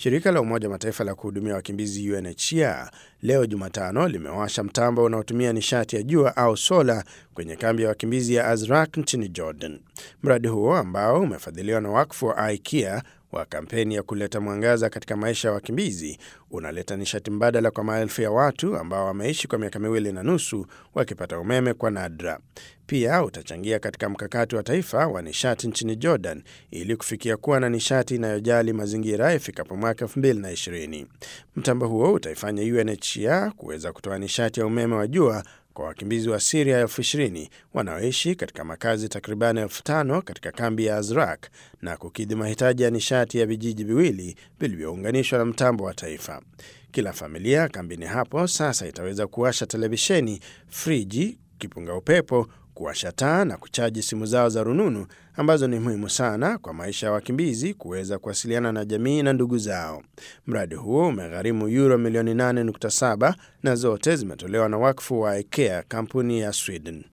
Shirika la Umoja Mataifa la kuhudumia wakimbizi UNHCR leo Jumatano limewasha mtambo unaotumia nishati ya jua au sola kwenye kambi ya wakimbizi ya Azraq nchini Jordan. Mradi huo ambao umefadhiliwa na wakfu wa IKEA wa kampeni ya kuleta mwangaza katika maisha ya wakimbizi unaleta nishati mbadala kwa maelfu ya watu ambao wameishi kwa miaka miwili na nusu wakipata umeme kwa nadra. Pia utachangia katika mkakati wa taifa wa nishati nchini Jordan ili kufikia kuwa na nishati inayojali mazingira ifikapo mwaka 2020. Mtambo huo utaifanya UNHCR kuweza kutoa nishati ya umeme wa jua kwa wakimbizi wa Siria elfu ishirini wanaoishi katika makazi takribani elfu tano katika kambi ya Azraq na kukidhi mahitaji ya nishati ya vijiji viwili vilivyounganishwa na mtambo wa taifa. Kila familia kambini hapo sasa itaweza kuwasha televisheni, friji, kipunga upepo, kuwasha taa na kuchaji simu zao za rununu ambazo ni muhimu sana kwa maisha ya wakimbizi kuweza kuwasiliana na jamii na ndugu zao. Mradi huo umegharimu euro milioni 8.7 na zote zimetolewa na wakfu wa IKEA, kampuni ya Sweden.